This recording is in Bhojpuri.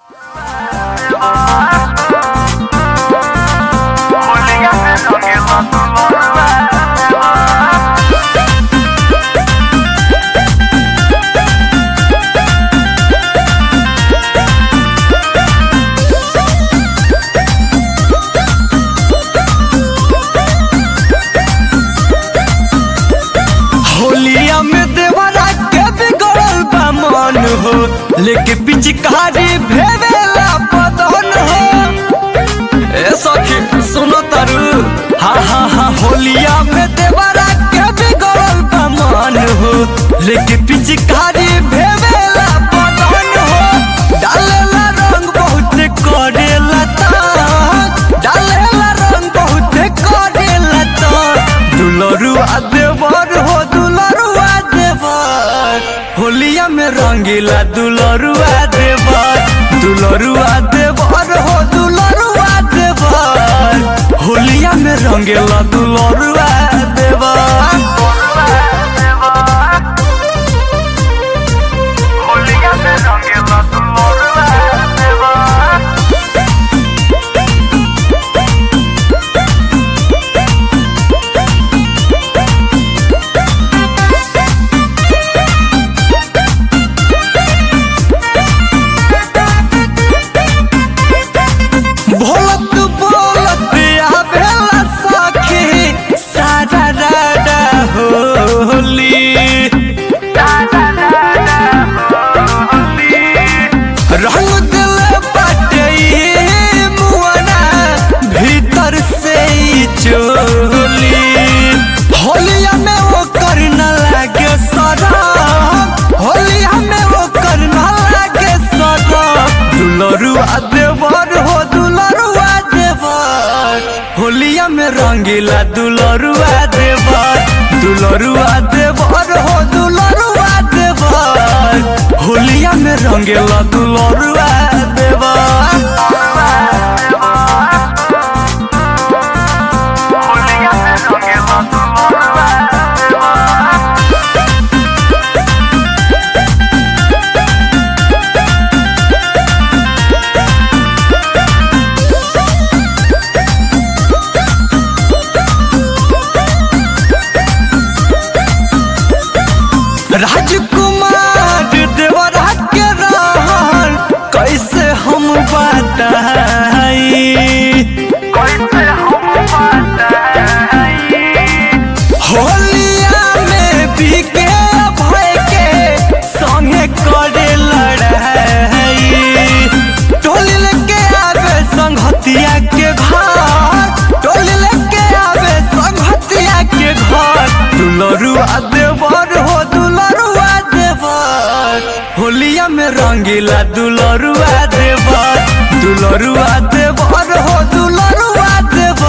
होलिया में देवरा के बिगड़ल बा मन हो लेके पिचकारी भेवेला बदन हो ए सखी सुनो तारू हा हा हा होलिया में देवरा के बिगड़ल बा मन हो लेके पिचकारी भेवेला बदन हो डालेला रंग बहुत करेला ताक डालेला रंग बहुत करेला ताक दुलरुआ देवर हो दुलरुआ देवर होलिया में रंगीला दुलरुआ देवर दुलरुआ देवर हो दुलरुआ देवर होलिया में रंगीला दुलरुआ देवर होलिया में रंगीला दुलरुआ देवर भोलत बोलत आवेला सखी सारा राडा होली रंग दिल बाटे मुआना भीतर से ही चोली होलिया में वो करना लागे सरम होलिया में वो करना लागे सरम दुलरुआ देवर हो दुलरुआ देवर होलिया में रंगीला दुलरुआ देवर दुलरुआ देवर हो दुलरुआ देवर होलिया में रंगीला दुलरुआ देवर होलिया में रंगीला दुलरुआ देवर राजकुमार देवरा के रहन कैसे हम बताई कैसे हम बताई होलिया में बीके भय के संगे करे लड़ाई टोली लेके आवे संगतिया के घर टोली लेके आवे संगतिया के घर दुलरुआ देवर हो दुलरुआ देवर होलिया में रंगीला दुलरुआ देवर दुलरुआ देवर हो दुलरुआ देवर